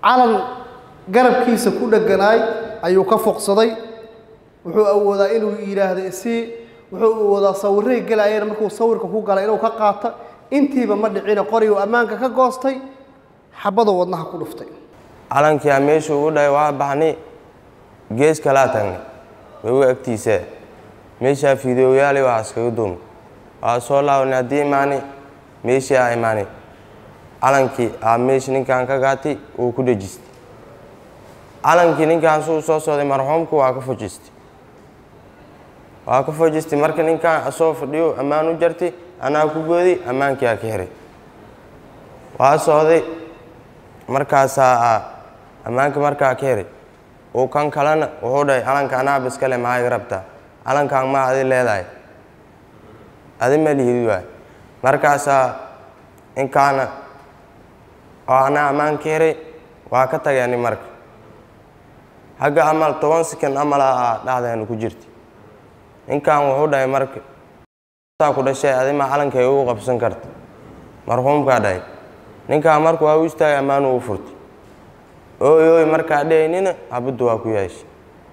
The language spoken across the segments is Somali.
calan garabkiisa ku dheganaay ayuu ka foqsaday wuxuu awoodaa inuu yidhaahdo isii wuxuu awoodaa sawirray gelaayeen markuu sawirka ku galay inuu ka qaato intiiba ma dhicina qorigu ammaanka ka goostay xabaduu wadnaha ku dhuftay calankii aa meesha ugu dhahay waa baxnay gees kalaa tagnay waga agtiisa meeshaa fiidooyaali waxaa iskaga duumay waa soo laabanay haddii imaanay meeshii aa imaanay calankii aa meesha ninkan ka gaatay uu ku dhejistay calankii ninkan suu soo socday marxuumku waa ka fojistay waa ka fojistay marka ninkan asoo fadhiyo ammaan u jartay anaa ku gooday ammaankii aa ka heray waa socday markaasaa ammaanka markaa ka heray uu kan kalena wuxuu dhahay calanka anaaba iskale maxaa iga rabtaa calankan ma adi leedahay adi ma lihid waay markaasaa ninkaana oo anaa ammaan ka heray waa ka tagani marka hagga amal toban sekan amal a dhacdeenu ku jirta ninkan wuxuu dhahay marka saa ku dhashay adi ma calankay ugu qabsan karta marxuumkaa dhahay ninkaan marka waa u istaagay ammaan uu furtay ooy ooy markaa dhahaynina habaddu waa ku yeeshay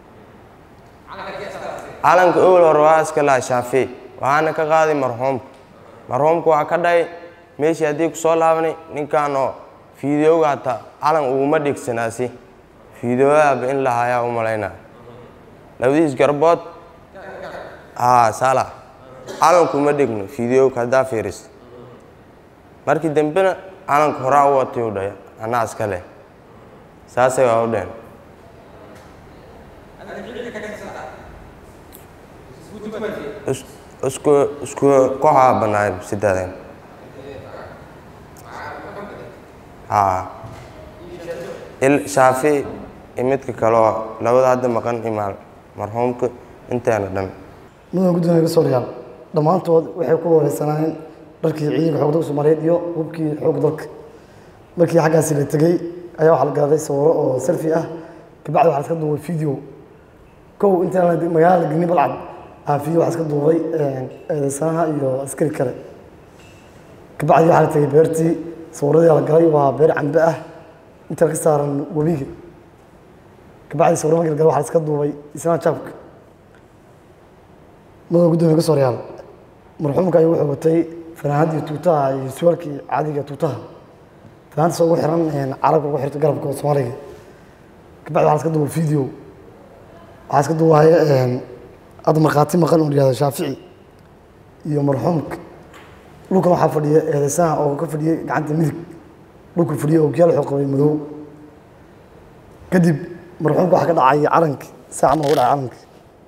calanka owel hore waa iska laha shaafee waxaana ka qaaday marxuumka marxuumka waa ka dhahay meeshii haddii ku soo laabanay ninkan oo fiidiyowga hataa calan uguma dhegsanaasi fiidiyowadaaba in la hayaa u malaynaa labadiis garbood haa saala calankuma dhegno fiidiyowga haddaa fiiris markii dambena calanka horaa u watay u dhahay anaa iska leh saasay waa u dheen isku isku kooxaa banaay sidaadeen haa il shaafi iyo midka kaleo labada hadda maqan imaal marxuumka inteena dhan mudan gudoomiya ka soo riyaal dhammaantood waxay ku wareysanaayeen dharkii ciidanka xoog dalka soomaaliyeed iyo hubkii xoog dalka markii xaggaasi la tegey ayaa waxaa la gaaday sawiro oo selfi ah kabacdi waxaa iska duubay video kow intaan magaalada la gelin balcad aa video waxaa iska duubay eedeysanaha iyo askari kale kabacdi waxaa la tegey beertii sawiradii la galay waa beer cambe ah inta ka saaran webiga kabacdi sawiro markii la galay waxaa la iska duubay isna jaabka mudan gudoomiya ka soo riyaal marxuumka ayuu wuxuu watay fanaanadii tuutaha iyo suwaalkii caadiga tuutaha fanaantaas ugu xiran carabka ugu xirta garabka soomaaliga kabacdi waxaa iska duuba video waxaa iska duubaya hadda markhaati maqan uu yihahdo shaafici iyo marxuumka dhulkan waxaa fadhiya eedeysaha oo ka fadhiyay gacanta midig dhulka fadhiya oo kiyaal wuxuu qabay madow kadib marxuumka waxaa ka dhacay calanki saa camal ugu dhacay calanki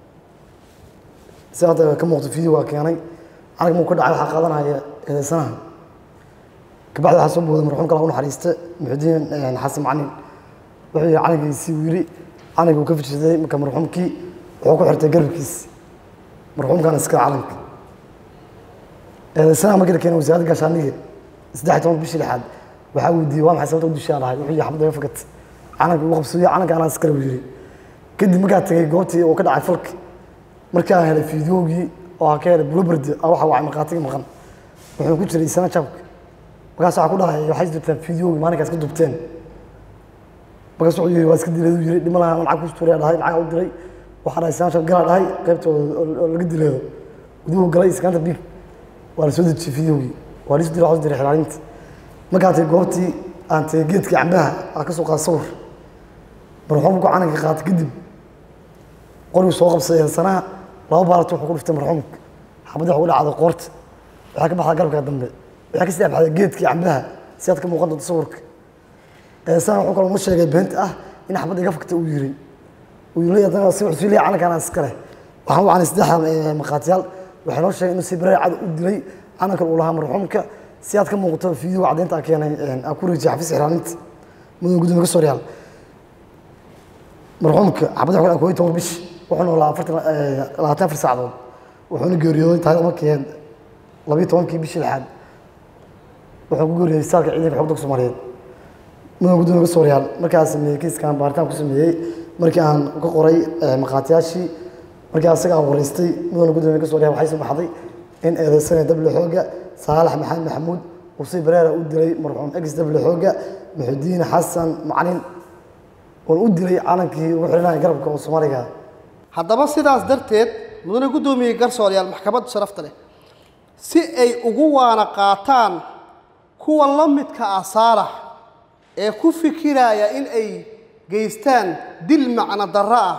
si hadda ka muuqto video waa keenay calanka markuu ka dhacay waxaa qaadanaya eedeysanaha kabacdi waxaa soo booday marxuumka lagu naxariista muxudiin xasan macalin wuxuu yihi calankiisii uu yidhi calanka uu ka fijirsaday marka marxuumkii wuxuu ku xirtay garabkiisi marxuumkana iska calanka eedeysanaha markii la keenay wasaaradda gaashaaniga saddex toban bishii lixaad waxaa weydiiyey waa maxay sababta u dushaa lahay wuxuu yihi xabadda iga fakat calanka ugu qabsooye calanka anaa iskale buu yidhi kadib markaa tegey goobtii uu ka dhacay falka markii aan helay fiidiyoogii oo aan ka helay buloberde waxa wacay markhaatiga maqan wuxuu ku jiray isana jabka markaas waxaa ku dhahay waxay jirtaan fiidiyoogii maalinkaas ka dubteen markaas wuxuu yidhi waa iska dileedu yidhi dhima lahaa lacag ku tuuraya dhahay lacag u diray waxaa dhahay isana jab galaa dhahay qaybtooda oo laga dileedo guduhu galay iskaanta biig waa la soo dejiyey fiidiyoogii waa la soo diray waxaa diray xilaalinta markaa tay goobtii aan tegey geedkii cambaha aan ka soo qaada sawir marxuumku calanka qaatay kadib qorigu soo qabsaday sanaha laba baalata wuxuu ku dhiftay marxuumka xabadda wuxuu dhacday qoorta waxaa ka baxdaa garabka dambe waxaa ka sii baxday geedkii cambaha si aad ka muuqan doonto sawirka sana wuxuu kaloo ma sheegay beenta ah in xabadda iga fagta uu yiri uu yiri haddana si wuxuu leeyahay calankan iska leh waxaan wacnay saddexda markhaatiyaal waxay noo sheegay inuu si bareer cad u dilay calankan uu lahaa marxuumka si aad ka muuqato fiideo caddeynta aa keenay aa ku reejiyay xafiis xiraaninta mudan gudoomiye ka soo riyaal marxuumka xabadda wuxuu kooyi toban bish wuxuu noolaa afartan labaatan afar saacadood wuxuuna geeriyooday taariikh markii labiyo tobankii bishii lixaad wuxuu ku geeriyooday saalka ciidanka xoog dalka soomaaliyeed mudan gudoomiye ka soo riyaal markaa sameeyey kiiskan baaritaan ku sameeyey markii aan ka qoray markhaatiyaashii markii asaga aan wareystay mudan gudoomiye ka soo riyaal waxay soo baxday in eedeysane dable xooga saalax maxamed maxamuud usii bareera u dilay marxuum ex dable xooga muxudiin xasan macalin oon u dilay calankii ugu xidhanaya garabka oo soomaaliga haddaba sidaas darteed mudane guddoomiyey garsooryaal maxkamadda sharafta leh si ay ugu waana qaataan kuwa la midka ah saalax ee ku fikiraya in ay geystaan dil macno darro ah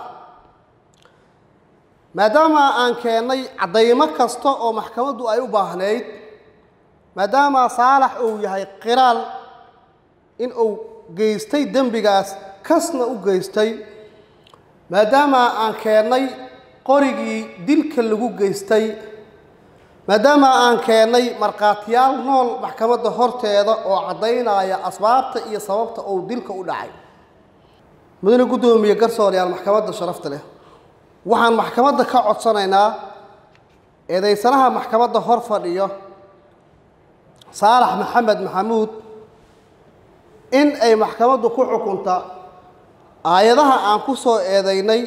maadaama aan keennay caddaymo kasta oo maxkamaddu ay u baahnayd maadaama saalax uu yahay qiraal in uu geystay dembigaas kasna u geystay maadaama aan keennay qorigii dilka lagu geystay maadaama aan keennay markhaatiyaal nool maxkamadda horteeda oo caddaynaya asbaabta iyo sababta uu dilka u dhacay mudane guddoomiye garsooryaal maxkamadda sharafta leh waxaan maxkamadda ka codsanaynaa eedaysanaha maxkamadda hor fadhiyo saalax maxamed maxamuud in ay maxkamaddu ku xukunta aayadaha aan ku soo eedaynay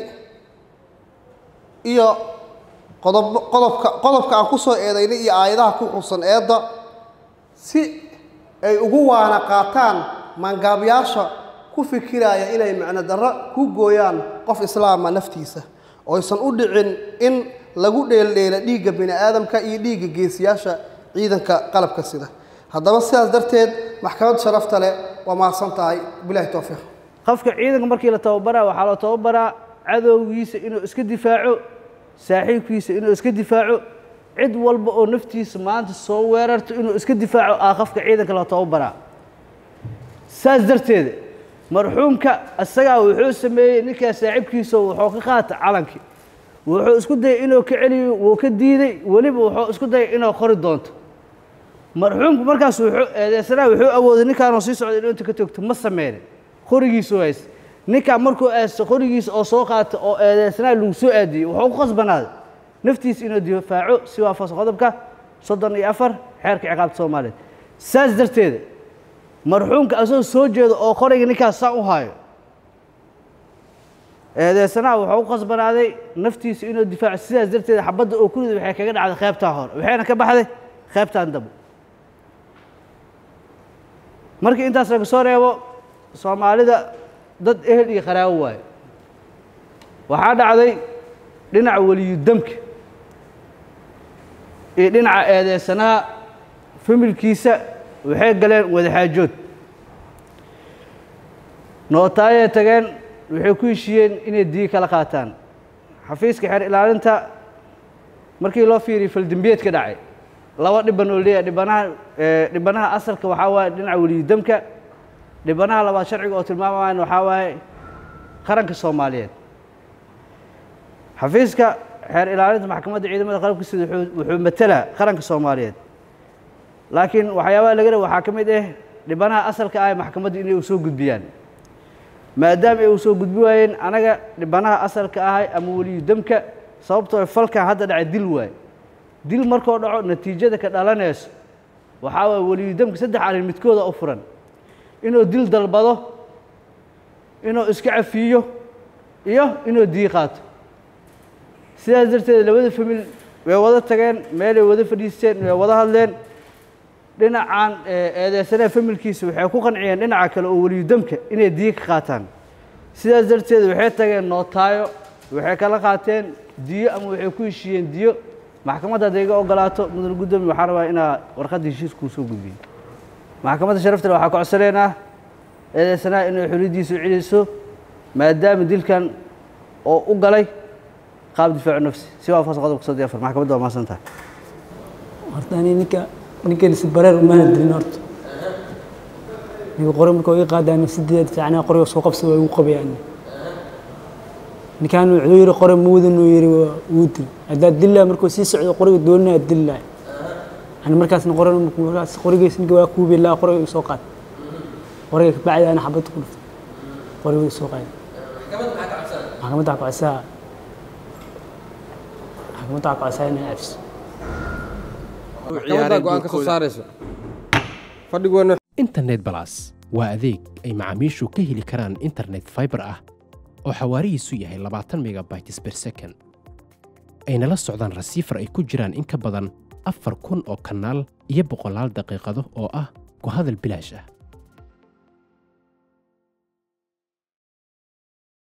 iyo qodob qodobka qodobka aan ku soo eedaynay iyo aayadaha ku xusan eedda si ay ugu waana qaataan maangaabyaasha ku fikiraya inay macno darro ku gooyaan qof islaama naftiisa oysan u dhicin in lagu dheeldheela dhiigga bini aadamka iyo dhiigga geesiyaasha ciidanka qalabka sida haddaba sidaas darteed maxkamad sharafta leh waa mahadsan tahay bilahi towfiiq qofka ciidanka markii la tababaraa waxaa la tababaraa cadowgiisa inuu iska difaaco saaxiibkiisa inuu iska difaaco cid walba oo naftiisa maanta soo weerarto inuu iska difaaco ah qofka ciidanka la tababaraa saas darteeda marxuumka isagaa wuxuu sameeyey ninkaa saaxiibkiisa wuxuu ka qaata calankii wuxuu isku dayay inuu ka celiyo wuu ka diiday weliba wuxuu isku dayay inuu qori doonto marxuumku markaas wuxuu eedeysanaha wuxuu awooday ninkaanoo sii socda inuu inta ka toogto ma sameynin qorigiisu haysta ninkaa markuu aasto qorigiisa oo soo qaata oo eedeysanaha lagu soo aadiyey wuxuu ku khasbanaaday naftiisa inuu difaaco si waafaqsan qodobka soddon iyo afar xeerka ciqaabta soomaaliyeed saas darteeda marxuumka asagoo soo jeedo oo qoriga ninkaas saa u haayo eedeysanaha wuxuu ku khasbanaaday naftiisa inuu difaaco sidaas darteeda xabadda oo kuriday waxay kaga dhacday qaybtaa hore waxayna ka baxday qaybtaan dambe markii intaas laga soo reebo soomaalida dad ehel iyo qaraawo waayo waxaa dhacday dhinaca weliyudamka iyo dhinaca eedeysanaha familkiisa waxay galeen wadaxaajood nootaayay tageen waxay ku heshiiyeen inay diig kala qaataan xafiiska xeer ilaalinta markii loo fiiriyey faldembiyeed ka dhacay laba dhiban oo leeyahay dhibanaha dhibanaha asalka waxaa waaye dhinaca weliyudamka dhibanaha labaad sharciga oo tilmaamayan waxaa waaye qaranka soomaaliyeed xafiiska xeer ilaalinta maxkamadda ciidamada qalabka sida wuxuu matelaa qaranka soomaaliyeed laakiin waxyaabaha laga raba waxaa ka mid ah dhibanaha asalka ah maxkamadda inay u soo gudbiyaan maadaama ay u soo gudbi waayeen anaga dhibanaha asalka ahay ama weliyudamka sababtoo falkan hadda dhacay dil waaye dil markoo dhaco natiijada ka dhalanayso waxaa waaye weliyudamka saddex arrin midkooda u furan inuu dil dalbado inuu iska cafiyo iyo inuu dii qaato sidaas darteed labada famil way wada tageen meelay wada fadhiisteen way wada hadleen dhinacan eedeysanaha familkiisa waxay ku qanciyeen dhinaca kale oo weliyudamka inay dii ka qaataan sidaas darteed waxay tageen nootaayo waxay kala qaateen diyo ama waxay ku heshiiyeen diyo maxkamadda hadday iga ogolaato mudane guddoomiye waxaan rabaa inaa warqadda heshiiska uu soo gudbiyo maxkamadda sharafta waxaa ka codsanaynaa eedeysanaha inay xoriyaddiisa u celiso maadaama dilkan oo u galay qaab difaacu nafsi si waafaqsan qodobka soddon iyo afar maxkamadda waa mahadsan tahay horta ani ninka ninkanisi bareer umana dilin horta ninka qore markuu iga qaadaan sideed fiicnaa qoriga soo qabsi waa igu qabayaan ninkan wuxuu yidhi qore muudan uu yidhi waa wuu dil haddaad dillaa markuu sii socdo qoriga doonina aad dillaay ani markaasna qoran markaas qorigiis ninka waa kuubi laa qoriga igu soo qaad qoriga kabacdi ana xabad ku dhuftay qoriga igu soo qaad maxkamadda waxaa kacodsaa maxkamadda waxaa kacodsaa inay cafiso maxkamadda go-aan ka soo saarayso fadhigoona internet balas waa adeeg ay macaamiishu ka heli karaan internet fiber ah oo xawaarihiisu yahay labaatan megabytes per second ayna la socdaan rasiifar ay ku jiraan in ka badan afar kun oo kanaal iyo boqolaal daqiiqado oo ah ku hadal bilaash ah